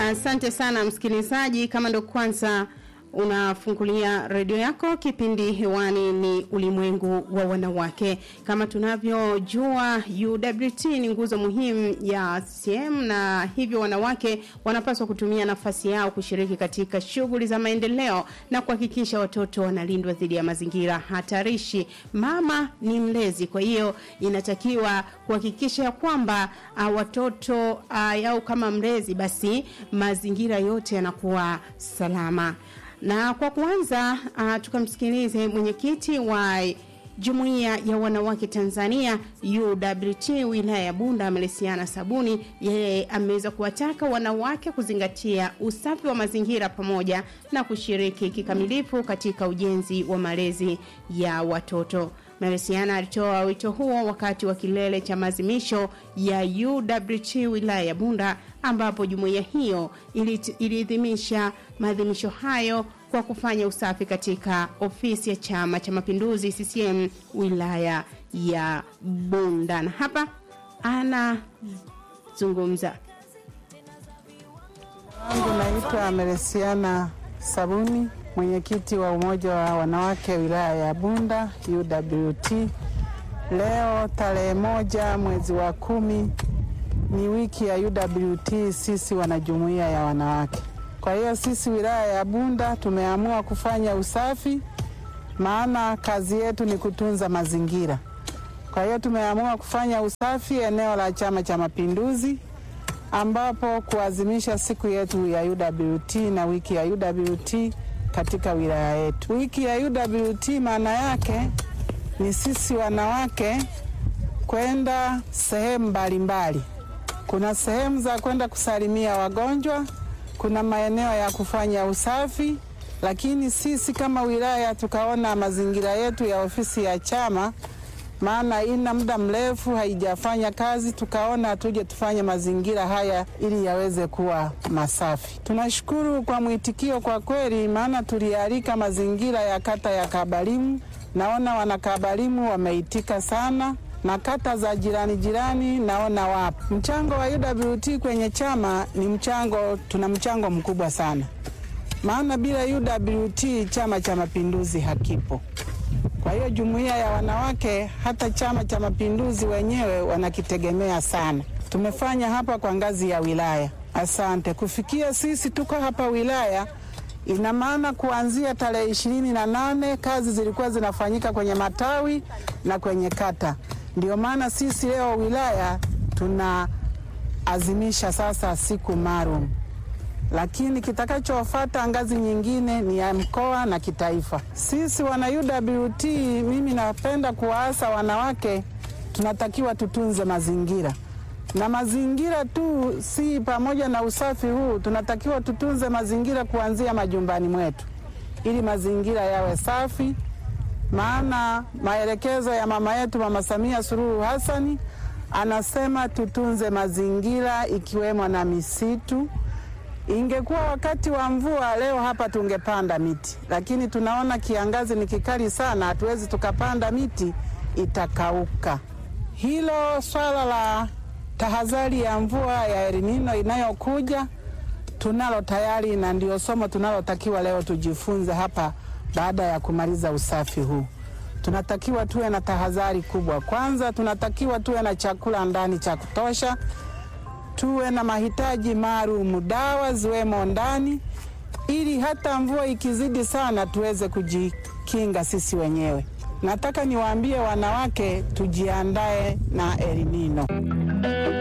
Asante sana msikilizaji, kama ndo kwanza unafungulia redio yako, kipindi hewani ni ulimwengu wa wanawake. Kama tunavyojua, UWT ni nguzo muhimu ya CCM na hivyo wanawake wanapaswa kutumia nafasi yao kushiriki katika shughuli za maendeleo na kuhakikisha watoto wanalindwa dhidi ya mazingira hatarishi. Mama ni mlezi, kwa hiyo inatakiwa kuhakikisha kwamba uh, watoto uh, au kama mlezi, basi mazingira yote yanakuwa salama na kwa kwanza uh, tukamsikilize mwenyekiti wa Jumuiya ya Wanawake Tanzania UWT wilaya ya Bunda Melesiana Sabuni. Yeye ameweza kuwataka wanawake kuzingatia usafi wa mazingira pamoja na kushiriki kikamilifu katika ujenzi wa malezi ya watoto. Melesiana alitoa wito huo wakati wa kilele cha maadhimisho ya UWT wilaya ya Bunda ambapo jumuiya hiyo iliadhimisha maadhimisho hayo kwa kufanya usafi katika ofisi ya Chama cha Mapinduzi CCM wilaya ya Bunda, na hapa anazungumza. Wangu naitwa Melesiana Sabuni, mwenyekiti wa umoja wa wanawake wilaya ya Bunda UWT. Leo tarehe moja mwezi wa kumi ni wiki ya UWT, sisi wanajumuiya ya wanawake. Kwa hiyo sisi wilaya ya Bunda tumeamua kufanya usafi, maana kazi yetu ni kutunza mazingira. Kwa hiyo tumeamua kufanya usafi eneo la Chama cha Mapinduzi, ambapo kuadhimisha siku yetu ya UWT na wiki ya UWT katika wilaya yetu. Wiki ya UWT maana yake ni sisi wanawake kwenda sehemu mbalimbali. Kuna sehemu za kwenda kusalimia wagonjwa, kuna maeneo ya kufanya usafi, lakini sisi kama wilaya tukaona mazingira yetu ya ofisi ya chama, maana ina muda mrefu haijafanya kazi, tukaona tuje tufanye mazingira haya ili yaweze kuwa masafi. Tunashukuru kwa mwitikio kwa kweli, maana tulialika mazingira ya kata ya Kabalimu, naona wanakabalimu wameitika sana na kata za jirani jirani naona wapo. Mchango wa UWT kwenye chama ni mchango, tuna mchango mkubwa sana, maana bila UWT chama cha mapinduzi hakipo. Kwa hiyo jumuiya ya wanawake, hata chama cha mapinduzi wenyewe wanakitegemea sana. Tumefanya hapa kwa ngazi ya wilaya. Asante. Kufikia sisi tuko hapa wilaya, ina maana kuanzia tarehe ishirini na nane kazi zilikuwa zinafanyika kwenye matawi na kwenye kata. Ndio maana sisi leo wilaya tunaazimisha sasa siku maalum, lakini kitakachofuata ngazi nyingine ni ya mkoa na kitaifa. Sisi wana UWT, mimi napenda kuwaasa wanawake, tunatakiwa tutunze mazingira na mazingira tu si pamoja na usafi huu, tunatakiwa tutunze mazingira kuanzia majumbani mwetu, ili mazingira yawe safi maana maelekezo ya mama yetu Mama Samia Suluhu Hassani anasema tutunze mazingira ikiwemo na misitu. Ingekuwa wakati wa mvua leo hapa tungepanda miti, lakini tunaona kiangazi ni kikali sana, hatuwezi tukapanda miti, itakauka. Hilo swala la tahadhari ya mvua ya El Nino inayokuja tunalo tayari, na ndio somo tunalotakiwa leo tujifunze hapa baada ya kumaliza usafi huu, tunatakiwa tuwe na tahadhari kubwa. Kwanza, tunatakiwa tuwe na chakula ndani cha kutosha, tuwe na mahitaji maalum, dawa ziwemo ndani, ili hata mvua ikizidi sana tuweze kujikinga sisi wenyewe. Nataka niwaambie wanawake tujiandae na El Nino.